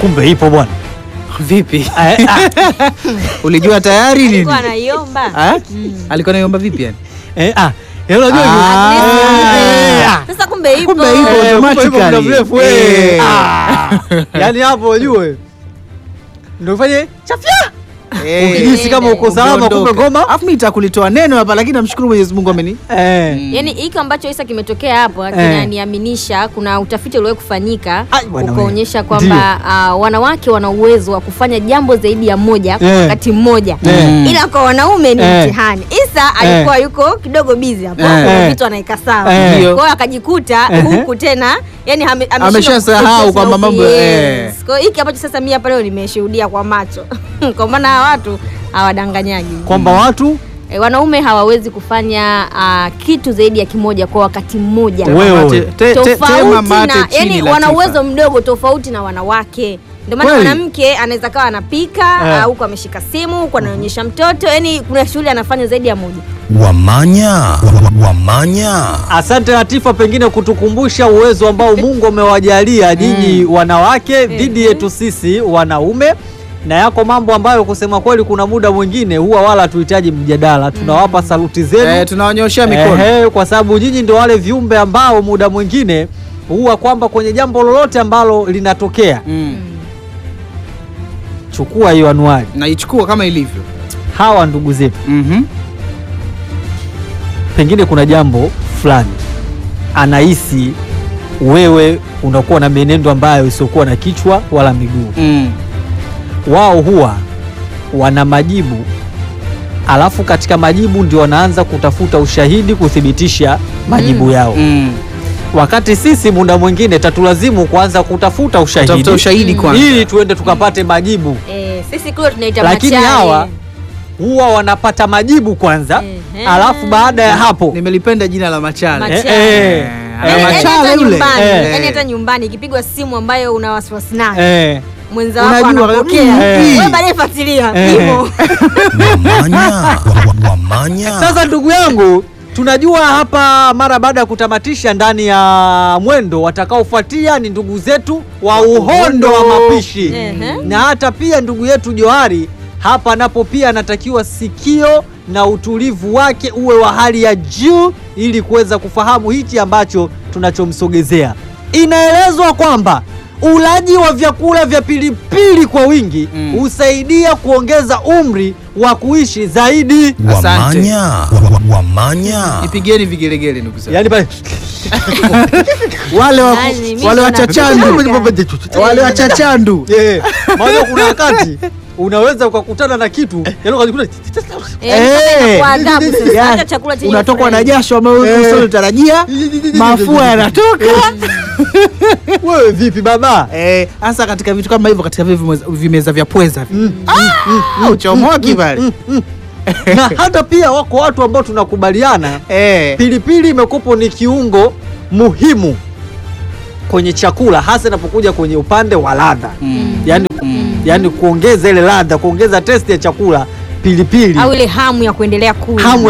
kumbe ipo bwana. Vipi? Eh, ah, Ulijua tayari nini? Alikuwa anaiomba. Ah? Alikuwa anaiomba vipi yani? eh, ah, eh, unajua Ah. At least, Eh, eh, ah. Sasa kumbe ipo. Kumbe ipo. Eh, kumbe ipo automatically. muda mrefu, eh. Eh. Ah. Yaani hapo ujue ndio ufanye chafya Eh. ukijisi kama uko salama, kumbe Umeondoka. ngoma Alafu mimi nitakulitoa neno hapa lakini namshukuru Mwenyezi Mungu ameni. eh. Mm. Yaani hiki ambacho Isa kimetokea hapo kinaniaminisha kuna utafiti uliwahi kufanyika Ai, bwana ukaonyesha wewe. kwamba ah, wanawake wana uwezo wa kufanya jambo zaidi ya moja kwa Eh. wakati mmoja Eh. ila kwa wanaume ni Eh. mtihani. Isa alikuwa yuko kidogo busy hapo Eh. kuna Eh. vitu anaika sawa Eh. kwa Ndio. hiyo akajikuta Eh. huku tena yani ame- ameshindwa Ameshasahau kufocus kwamba na mambo- yes. eh. Kwa hiyo hiki ambacho sasa mimi hapa leo nimeshuhudia kwa macho kwa maana hawa watu hawadanganyagi kwamba watu E, wanaume hawawezi kufanya uh, kitu zaidi ya kimoja kwa wakati mmoja Wewe. Te- te- te- tema tofauti mate na chini, yani wana Latifa. uwezo mdogo tofauti na wanawake ndio maana Kweli? mwanamke anaweza kawa anapika Eh. au huku ameshika simu huku anaonyesha mtoto yani kuna shughuli anafanya zaidi ya moja Wamanya, wa- wamanya. Asante Latifa, pengine kutukumbusha uwezo ambao Mungu amewajalia nyinyi wanawake dhidi yetu sisi wanaume, na yako mambo ambayo kusema kweli, kuna muda mwingine huwa wala hatuhitaji mjadala, tunawapa saluti zenu Eh, tunawanyoshea mikono. Ehe, kwa sababu nyinyi ndio wale viumbe ambao muda mwingine huwa kwamba kwenye jambo lolote ambalo linatokea, Mm. chukua hiyo anuari, Naichukua kama ilivyo. hawa ndugu zetu, Mhm. pengine kuna jambo fulani anahisi wewe unakuwa na mienendo ambayo isiokuwa na kichwa wala miguu. Mm. Wao huwa wana majibu, alafu katika majibu ndio wanaanza kutafuta ushahidi kuthibitisha majibu yao, Mm. wakati sisi muda mwingine tatulazimu kuanza kutafuta ushahidi, Tafuta ushahidi kwanza. ili tuende tukapate majibu, e, sisi kule tunaita lakini machale. hawa huwa wanapata majibu kwanza, Ehe. alafu baada ya hapo Nimelipenda jina la Machale. Machale. eh, eh, Ana Yani- yani Machale hata yule. nyumbani, Eh. yani hata nyumbani ikipigwa simu ambayo una wasiwasi nayo eh, mwenza wako Unajua, anapokea eh. wewe baadaye fuatilia Eh. hivyo Wamanya, wa- wa- wamanya. Sasa ndugu yangu, tunajua hapa mara baada ya kutamatisha ndani ya mwendo, watakaofuatia ni ndugu zetu wa uhondo wa mapishi Ehe. na hata pia ndugu yetu Johari hapa napo pia anatakiwa sikio na utulivu wake uwe wa hali ya juu ili kuweza kufahamu hichi ambacho tunachomsogezea. Inaelezwa kwamba ulaji wa vyakula vya pilipili kwa wingi Mm. husaidia kuongeza umri wa kuishi zaidi. Asante. Wamanya, wa- wa- wamanya. Nipigeni vigelegele ndugu zangu. Yaani pale Wale wa Yaani, mimi wale ndo wachachandu. napika. Wale wachachandu. Yeah. Maana kuna wakati unaweza ukakutana na kitu yaani ukajikuta Eh, kwa adhabu sasa yani, hata chakula chenye Unatokwa na furaha. jasho ambayo Eh. usiotarajia, mafua yanatoka. wewe vipi baba? Eh, hasa katika vitu kama hivyo katika vile vimeza- vimeza vya pweza. vile. Ah, uchomoki pale. na hata pia wako watu ambao tunakubaliana Eh. pilipili imekupo ni kiungo muhimu kwenye chakula hasa inapokuja kwenye upande wa ladha Mm. yaani, yaani kuongeza ile ladha kuongeza testi ya chakula pilipili au ile hamu ya kuendelea kula hamu